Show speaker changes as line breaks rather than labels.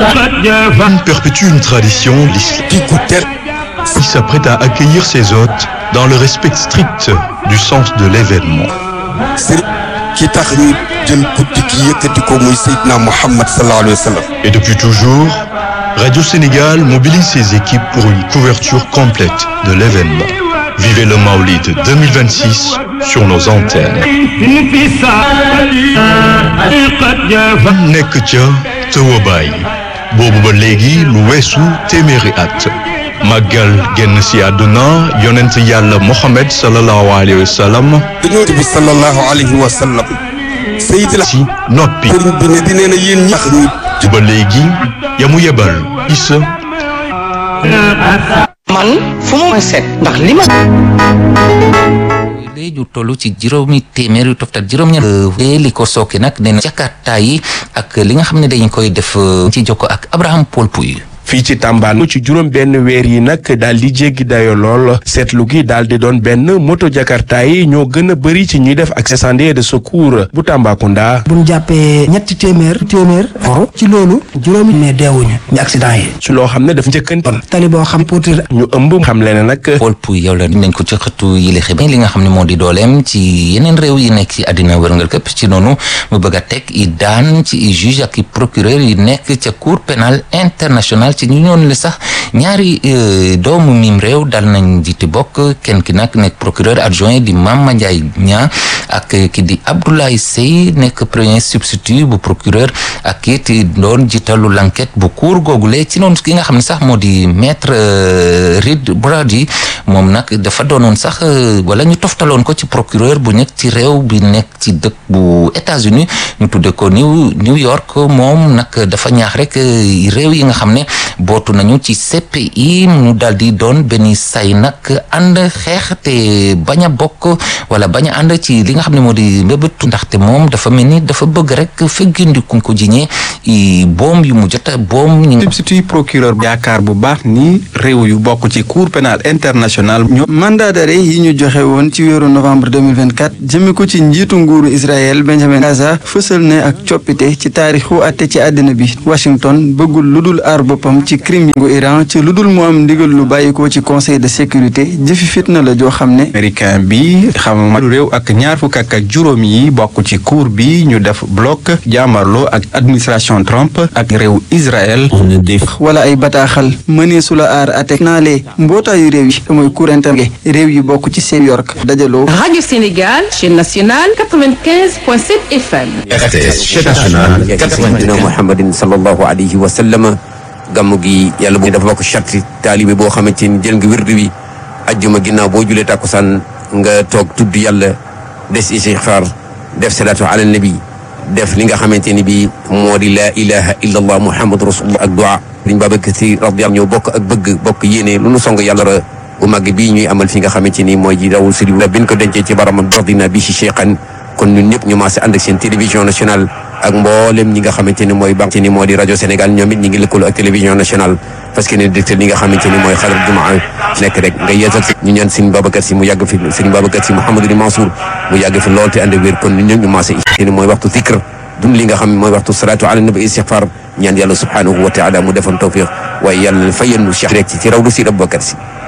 perpétue une tradition, l'islam qui s'apprête à accueillir ses hôtes dans le respect strict du sens de l'événement. Et depuis toujours, Radio Sénégal mobilise ses équipes pour une couverture complète de l'événement. Vivez le Maolid 2026 sur nos antennes. nekk ca tëwabaay boobu ba léegi lu weesu téeméeri at màggal génn si àdduna yonent yàlla Mohamed sallallahu alayhi wa sallam
dañoo bi sallallahu alayhi wa sallam sayidina
si noppi
sëriñ bi ne di nee na yéen ñax ñi
ba léegi yamu yebal isa
man fu mu ma set ndax li ma
léegi ju toll ci juróomi téeméer yu toftal juróom-ñaar li ko sooke nag nee na jakarta yi ak li nga xam ne dañ koy def ci jokko ak Abraham Paul Pouy
fii ci Tamba ci juróom benn weer yi nag daal di jéggi dayo lool seetlu gi daal di doon benn moto jakarta yi ñoo gën a bëri ci ñuy def ak incendie de secours bu Tambacounda.
bu ñu jàppee ñetti téeméer téeméer foro ci loolu juróomi mais deewuñu ñu accident yi
ci loo xam ne daf njëkkan
tali boo xam potir
ñu ëmb xam le ne nag
Paul Pouy yow la nañ ko ci xëtu yile xibaar li nga xam ne moo di dooleem ci yeneen réew yi nekk ci àddina wërngal këpp ci noonu mu bëgg a teg i daan ci i juge ak i procureur yi nekk ca cour pénal international ci ñu ñoon le sax ñaari doomu mim réew dal nañ jiite bokk kenn ki nag nekk procureur adjoint di Mama Ndiaye Niang ak ki di Abdoulaye Sey nekk premier substitut bu procureur ak it doon jiitalu l'enquête bu cour googule ci noonu ki nga xam ne sax moo di maître Reed Brady moom nag dafa doonoon sax wala ñu toftaloon ko ci procureur bu nekk ci réew bi nekk ci dëkk bu États-Unis ñu tudde ko New New York moom nag dafa ñaax rek réew yi nga xam ne bootu nañu ci CPI mu daal di doon benn say nag ànd xeex te bañ a bokk wala bañ a ànd ci li nga xam ne moo di mbébétu ndaxte moom dafa mel ni dafa bëgg rek feggindiku ko jiñee i boom yu mu jota boom ñi
substitut procureur yaakaar bu baax ni réew yu bokk ci cour pénal international ñoo
mandat d'arrêt yi ñu joxe woon ci weeru novembre 2024 jëme ko ci njiitu nguuru Israël Benjamin Gaza fësal ne ak coppite ci taarixu atte ci àddina bi Washington bëggul lu dul aar boppam ci crime gu Iran ci lu dul mu am ndigal lu bàyyikoo ci conseil de sécurité jëfi fitna la joo xam ne
américain bi xam réew ak ñaar fukk ak juróom yi bokk ci cour bi ñu def bloc jaamarloo ak administration Trump ak réew Israël
wala ay bataaxal mënee su la aar atte naale mbootaayu réew yi te mooy cour interne réew yi bokk ci New York dajaloo
Radio Sénégal chaîne nationale 95.7 FM
RTS chaîne nationale
sayyidina Muhammadin sallallahu alayhi wa sallam gàmmu gi yàlla bu dafa bokk charte taalibe boo xamante ni jël nga wirdu wi ajjuma ginnaaw boo julee tàkkusaan nga toog tudd yàlla des istixfaar def salaatu ala nabi def li nga xamante ni bi moo di laa ilaha illa allah muhammadu rasulullah ak du'a liñ Babacar Si radiyallahu ñoo bokk ak bëgg bokk yéene lu nu song yàlla ra bu màgg bii ñuy amal fi nga xamante ni mooy ji rawul suri la bin ko dencee ci baramam dordina bi si cheikhan kon ñun ñëpp ñu maase ànd ak seen télévision nationale ak mboolem ñi nga xamante ni mooy banque ni moo di rajo Sénégal ñoom it ñi ngi lëkkaloo ak télévision nationale parce que ne directeur li nga xamante ni mooy xalar jumaa nekk rek nga yeesal si ñu ñaan Serigne Babacar Sy mu yàgg fi Serigne Babacar Sy Mouhamadou Mansour mu yàgg fi lool te ànd wér kon ñun ñëpp ñu maase ni mooy waxtu zikr dund li nga xam mooy waxtu salaatu ala nabi istighfar ñaan yàlla subhanahu wa taala mu defoon tawfiq waaye yàlla fayannu cheikh rek ci ci rawdu si Babacar Sy